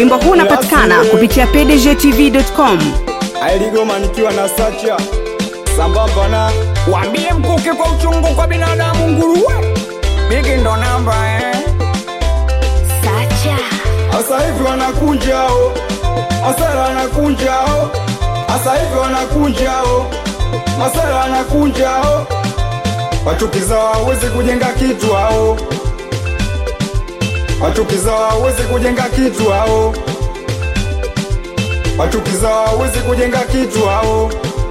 Wimbo huu unapatikana kupitia pdgtv.com. ailigoma nikiwa na sacha sambamba na Wambie mkuke kwa uchungu kwa binadamu nguruwe. Bigi ndo namba eh. asa hivi wanakunjao masara wanakunjao asa hivi wanakunjao masara wanakunjao wachukizao hawezi kujenga kitu hao wachukizao hawezi kujenga kitu hao wachukizao hawezi kujenga kitu hao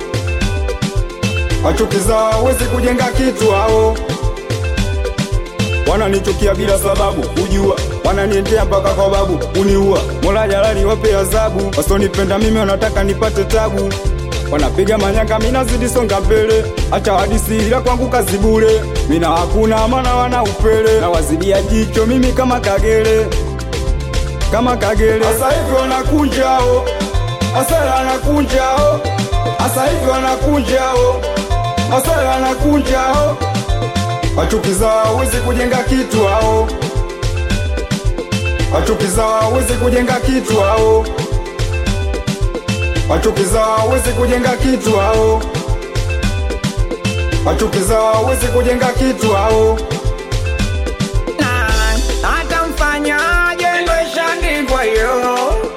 wachukizao hawezi kujenga kitu hao wananichukia bila sababu ujua wananiendea mpaka kwa babu uniua mola jalali wape adhabu wasonipenda mimi wanataka nipate tabu wanapiga manyanga minazidi songa mbele acha hadisi ila kwangu kazi bure mina hakuna maana wana upele na wazidia jicho mimi kama kagere kama kagere asa hivi wanakunjao asara wanakunjao asa hivi wanakunjao asara wanakunjao wachukizao hawezi kujenga kitu hao wachukizao hawezi kujenga kitu hao wachukizao hawezi kujenga kitu hao wachukizao hawezi kujenga kitu hao Na hata mfanyaje ndo ishaandikwa hiyo.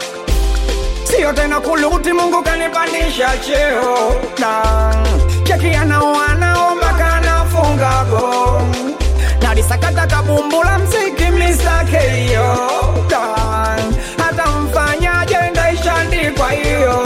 Sio tena kuluti, Mungu kanipandisha cheo. Na cheki anao anaomba kanafunga go nalisakata kabumbula mziki mlisake hiyo. Na hata mfanyaje ndo ishaandikwa hiyo.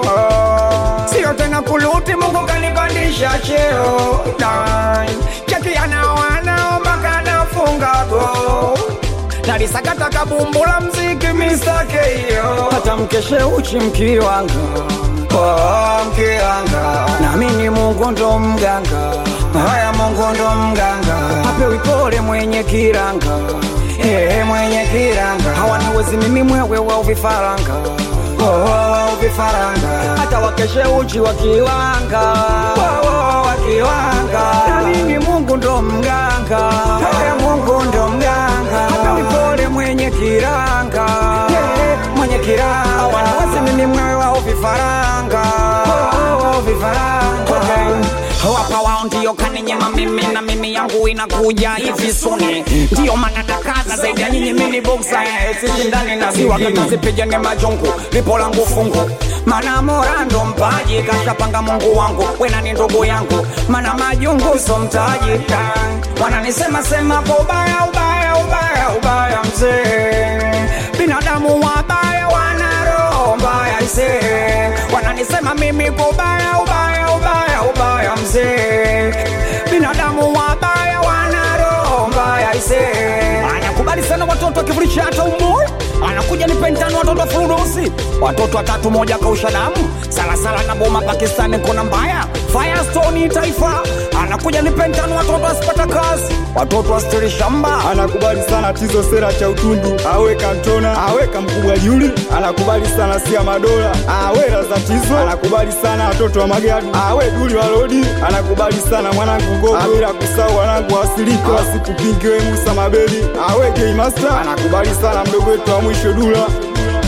Sio tena kuluti, Mungu kanipandisha cheo. Na cheki anao anaomba kanafunga go nalisakata kabumbula mziki misake hiyo hata mkeshe uchi mkiwanga oh, mkiwanga namini mungu ndo mganga haya mungu ndo mganga apewi pole mwenye kiranga Hey, mwenye kiranga hawaniwezi mimi mwewe wa vifaranga oh, vifaranga hata wakeshe uchi wakiwanga oh, wakiwanga namini mungu ndo mganga hey, mungu ndo mganga apewi pole mwenye kiranga hey, mwenye kiranga hawaniwezi mimi mwewe wa vifaranga oh, vifaranga okay. Wapa wao ndio kaninyima mimi na mimi yangu inakuja hivi suni, ndio maana nakaza zaidi ya nyinyi. Mimi boksa sishindani na ziwa kata zipigane majungu, lipo langu fungu mana mora ndo mpaji kashapanga Mungu wangu, wena ni ndugu yangu, mana majungu so mtaji wananisema sema kwa ubaya ubaya ubaya ubaya mzee, binadamu wabaya wana roho mbaya isee, wananisema mimi kwa ubaya ubaya ubaya ubaya mzee, binadamu wabaya wana roho mbaya isee, anakubali sana watoto akivulisha hata umoja anakuja ni pentano watoto furudusi watoto watatu moja kausha damu salasala na boma pakistani kona mbaya firestone taifa anakuja ni pentano watoto asipata kazi watoto astiri shamba anakubali sana tizo sera cha utundu awe kantona awe kamkubwa juli anakubali sana sia madola awe raza tizo anakubali sana watoto wa magadu awe duli wa lodi anakubali sana mwanangu gogo bila kusahau wanangu wasilika wasikupingiwe musa mabeli awe gay master anakubali sana mdogo wetu wa mwisho dula